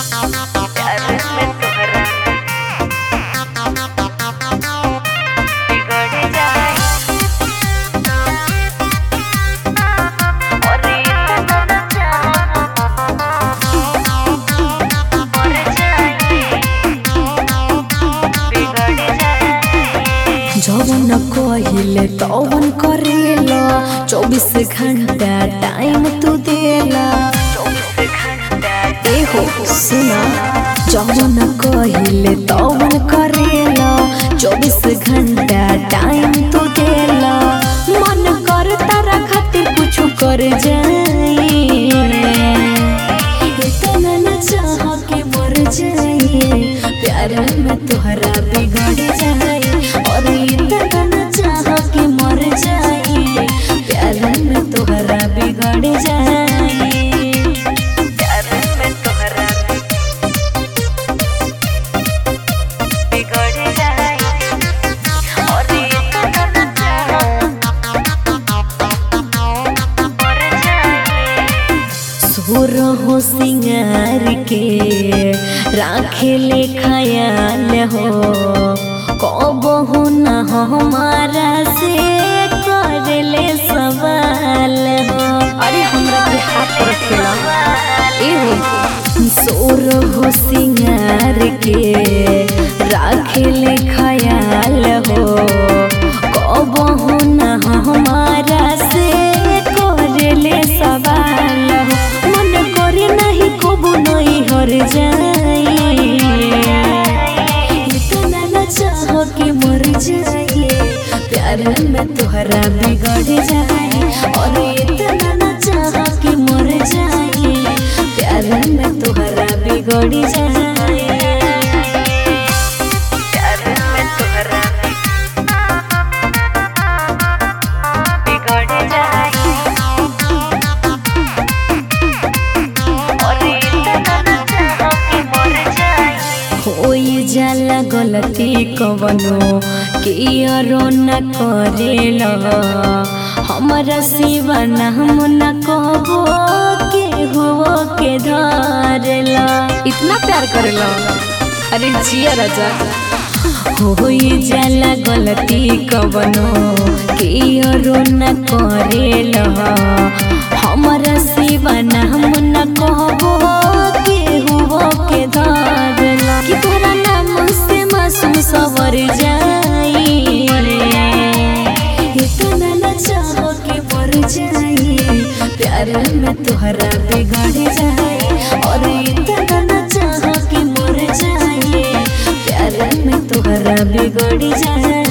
प्यार में तोहरा बिगड़ जाए और इतना न चाहो मर जाए बिगड़ जाए जवन कहिले तवन करेला चौबीस घंटा टाइम तू देला चौबीस घंटा ए हो सुना जवन कहिले तवन करेला चौबीस घंटा टाइम तू देला मन कर तारा खातिर कुछ कर जाए इतना न चाह के मर जाए प्यार में तोहरा बिगड़ जाए और इतना न चाह के मर जाए प्यार में तोहरा बिगड़ जाए प्यार में तोहरा बिगड़ जाए और इतना न चाहो मर जाए सुर हो सिंगार के राखे ले खयाल हो कब हो न हमारा से कर ले सवाल हो अरे हमरा के हाथ पर खेला सोर हो सिंगार के राखे ले खयाल हो कब हो न हमारा से कर ले सवाल हो मन करे नहीं कबू नहीं हर जाए इतना न चाह के मर जाए प्यार में तोहरा बिगड़ जाए और इतना न चाह के मर जाए प्यार में तोहरा बिगड़ जाए प्यार में तोहरा बिगड़ जाए और इतना न चाहो कि मर जाए होई जाला गलती कवनो कियरो न करेल हमरा सिवा नाम न कहबो के हुओ के धरेला इतना प्यार करेला अरे जिया राजा होई जाला गलती कवनो कियरो न करेल हमरा सिवा नाम न कहबो के हुओ के धरेला कि तोरा नाम से मासूम सवर जाई इतना न चाहो के मर जाई प्यार में तोहरा बिगड़ जाए और इतना न चाहो के मर जाए प्यार में तोहरा बिगड़ जाए